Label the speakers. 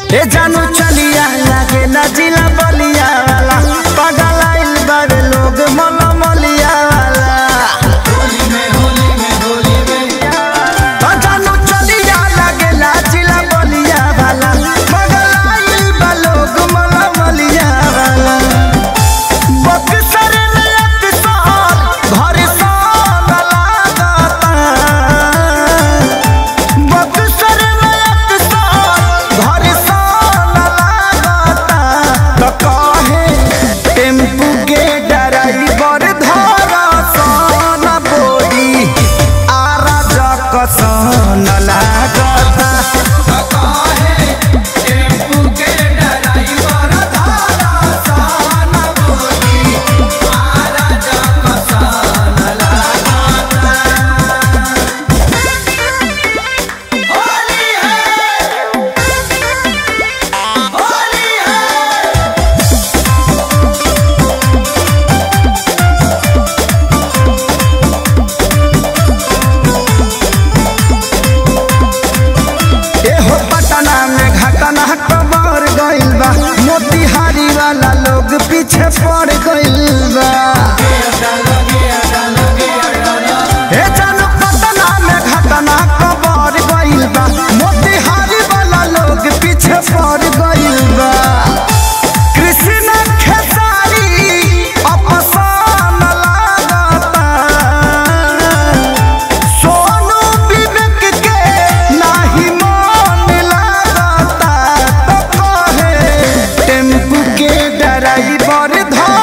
Speaker 1: ए जानू चलिया लागे ना जिला बलिया वाला पागल आइल बावे लोग मोला मोलिया वाला ओ जानू चलिया लागे ना जिला बलिया वाला पागल आइल बा लोग मोला मोलिया वाला बक्सर में अक्सर घर सन लागता बक्सर में अक्सर घर सन लागता तो कहे टेम्पू के ड्राइवर धरा सन बोली आरा जक सन लागता एहो पटना में घटना कबर गइल बा मोतिहारी वाला लोग पीछे पड़ गइल बा ए जानू पटना में घटना कबर गइल बा मोतिहारी वाला लोग पीछे पड़ गइल बा कृष्ण खेसारी अपसान लागता सोनू विवेक के नाही मन लागता तो कहे टेम्पू के ड्राइवर धर